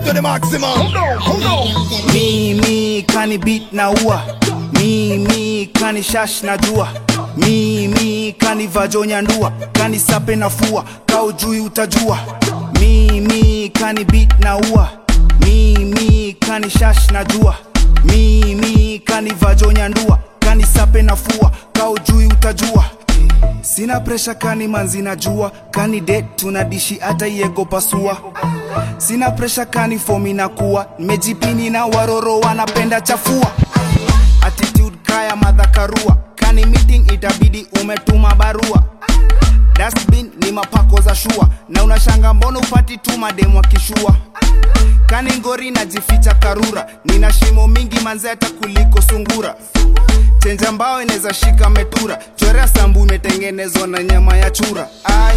up to the maximum. Hold on. mi mi kani beat na ua mi mi kani shash na jua mi mi kani vajonya ndua kani sape na fua kau jui utajua mi mi kani beat na ua mi mi kani shash na jua mi mi kani vajonya ndua kani sape na fua kau jui utajua sina presha kani manzi na jua kani det tunadishi hata iego pasua sina presha kani fomi na kuwa mejipini na waroro wanapenda chafua attitude kaya madhakarua kani meeting itabidi umetuma barua dustbin ni mapako za shua na unashanga mbona upati tu mademu akishua kani ngori najificha karura nina shimo mingi manzeta kuliko sungura chenja mbao inaweza shika metura chorea sambu imetengenezwa na nyama ya chura ai,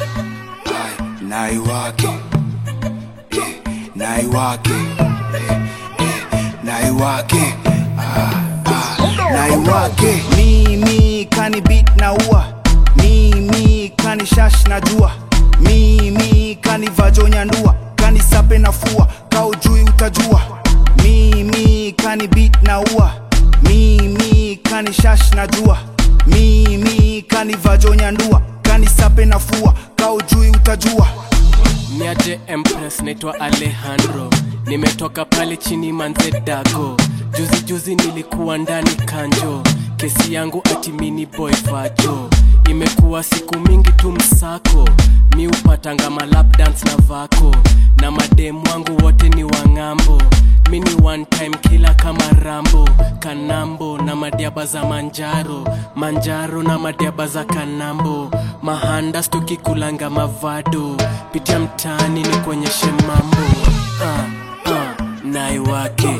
ai nai wake eh, nai wake eh, eh, nai wake ah, ah, nai wake mimi kani beat na ua mimi kani shash na jua mimi kani vajonya ndua kani sape na fua kau jui utajua mimi kani beat na ua mimi kani shash na jua mimi kani vajonya ndua kani sape na fua kau jui utajua niaje empress naitwa alejandro nimetoka pale chini manze dago juzi juzi nilikuwa ndani kanjo kesi yangu atimini boy vajo imekuwa siku mingi tu msako mi upatanga malap dance na vako na mademu wangu wote ni wang'ambo mi ni one time kila kama rambo kanambo na madiaba za manjaro manjaro na madiaba za kanambo mahandas tukikulanga mavado pitia mtaani ni kuonyeshe mambo uh, uh, nai wake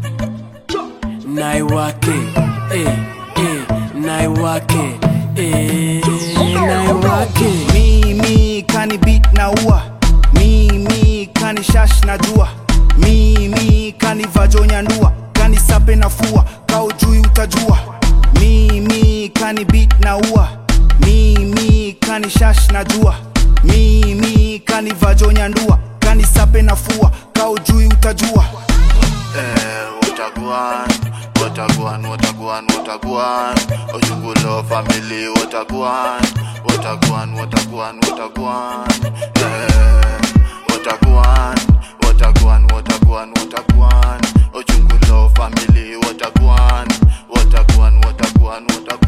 nai wake eh, eh, nai wake eh, nai wake mimi kani beat na ua mimi kani shash na jua mimi kani vajonya ndua kani sape na fua kau jui utajua mimi kani beat na ua mimi kani shash na jua mimi kani vajonya ndua kani sape na fua kau jui utajua Eh, Wataguan, Wataguan, Wataguan, Wataguan, Ojungulo family, Wataguan, Wataguan, Wataguan, Wataguan, eh, Wataguan, Wataguan, Wataguan, Wataguan, Ojungulo family, Wataguan, Wataguan, Wataguan, Wataguan.